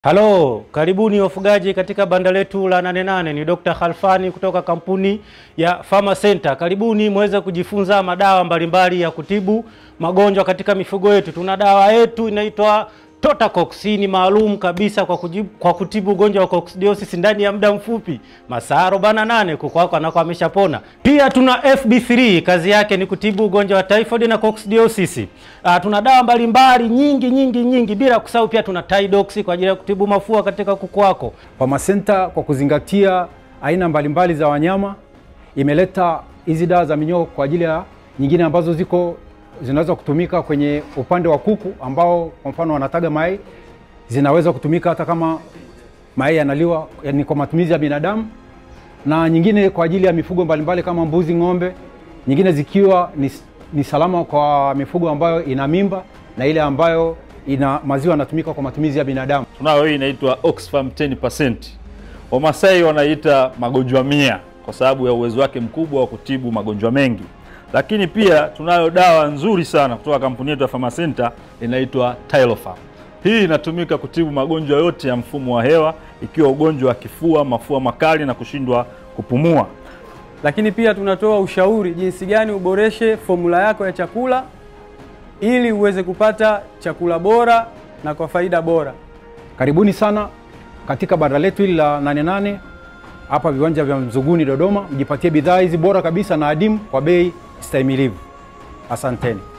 Halo, karibuni wafugaji katika banda letu la Nane Nane. Ni Dr. Khalfani kutoka kampuni ya Farmer Center. Karibuni muweze kujifunza madawa mbalimbali ya kutibu magonjwa katika mifugo yetu. Tuna dawa yetu inaitwa Totacox. Hii ni maalum kabisa kwa, kujibu, kwa kutibu ugonjwa wa coccidiosis ndani ya muda mfupi, masaa 48 kuku wako anako ameshapona. Pia tuna FB3, kazi yake ni kutibu ugonjwa wa typhoid na coccidiosis. Uh, tuna dawa mbalimbali nyingi nyingi nyingi, bila kusahau pia tuna Tidox kwa ajili ya kutibu mafua katika kuku wako. Farmer Center kwa kuzingatia aina mbalimbali za wanyama imeleta hizi dawa za minyoo kwa ajili ya nyingine ambazo ziko zinaweza kutumika kwenye upande wa kuku ambao kwa mfano wanataga mayai, zinaweza kutumika hata kama mayai yanaliwa, yani kwa matumizi ya binadamu, na nyingine kwa ajili ya mifugo mbalimbali kama mbuzi, ng'ombe, nyingine zikiwa ni, ni salama kwa mifugo ambayo ina mimba na ile ambayo ina maziwa yanatumika kwa matumizi ya binadamu. Tunayo hii inaitwa Oxfam 10%. Wamasai wanaita magonjwa mia kwa sababu ya uwezo wake mkubwa wa kutibu magonjwa mengi, lakini pia tunayo dawa nzuri sana kutoka kampuni yetu ya Farmer Center inaitwa Tylofarm. Hii inatumika kutibu magonjwa yote ya mfumo wa hewa, ikiwa ugonjwa wa kifua, mafua makali na kushindwa kupumua. Lakini pia tunatoa ushauri jinsi gani uboreshe fomula yako ya chakula ili uweze kupata chakula bora na kwa faida bora. Karibuni sana katika banda letu hili la Nane Nane hapa viwanja vya Mzuguni Dodoma, mjipatie bidhaa hizi bora kabisa na adimu kwa bei stahimilivu. Asanteni.